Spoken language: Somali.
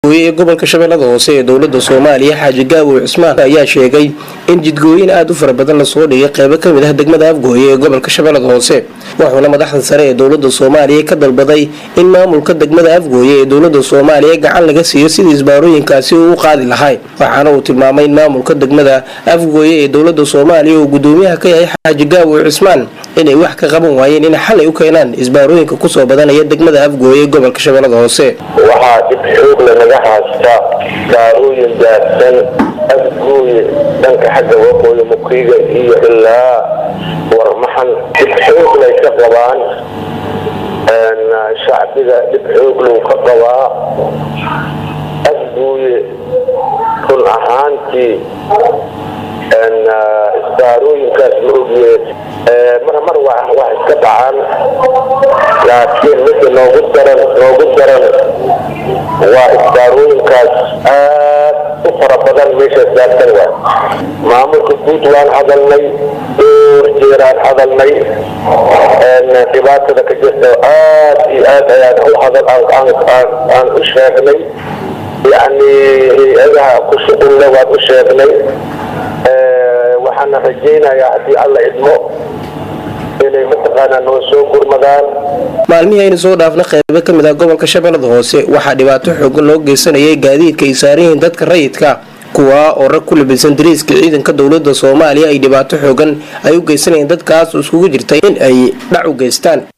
afgooye ee gobolka shabeellada hoose ee dowlada soomaaliya xaaji gaabow cismaan ayaa sheegay in jidgooyin aada u fara badan lasoo dhigay qeybo kamid ah degmada afgooye ee gobolka shabeellada hoose wuxuuna madaxda sare ee dowlada soomaaliya ka dalbaday in maamulka degmada afgooye ee dowlada soomaaliya gacan laga siiyo sidii isbaarooyinkaasi uu u qaadi lahay waxaana uu tilmaamay in maamulka degmada afgooye ee dowlada soomaaliya uu gudoomiyaha ka yahay xaaji gaabow cismaan inay wax ka qaban waayeen in xalay u keenaan isbaarooyinka kusoo badanaya degmada afgooye ee gobolka shabeellada hoose waxaa dib xoog lanaga haysta baarooyin daadsan afgooye dhanka xagga waqooyi mukiiga iyo ilaa warmaxan dib xoog lay ka qabaan shacbiga dhib xoog lou ka qabaa afgooye run ahaantii isbaarooyinkaas ma ogye mar mar wax iska dhacaan laakiin midda noogu daran noogu daran waa isbaarooyinkaas aad u fara badan meeshaas daadsan waay maamulka guud waan hadalnay dhowr jeeraan hadalnay dhibaatada ka jirta aad iyo aad ayaan u hadal aan u sheegnay yacni hay-adaha ku shuqulle waan u sheegnay waxaana rajaynayaa haddii alla idmo inay mataqaanaa noo soo gurmadaan maalmihii aynu soo dhaafna qeybo kamid ah gobolka shabeellada hoose waxaa dhibaato xoogan loo geysanayay gaadiidka ay saaran yihiin dadka rayidka kuwaa oo rag ku labisan dariiska ciidanka dowlada soomaaliya ay dhibaato xoogan ay u geysanayeen dadkaas iskugu jirtay in ay dhac u geystaan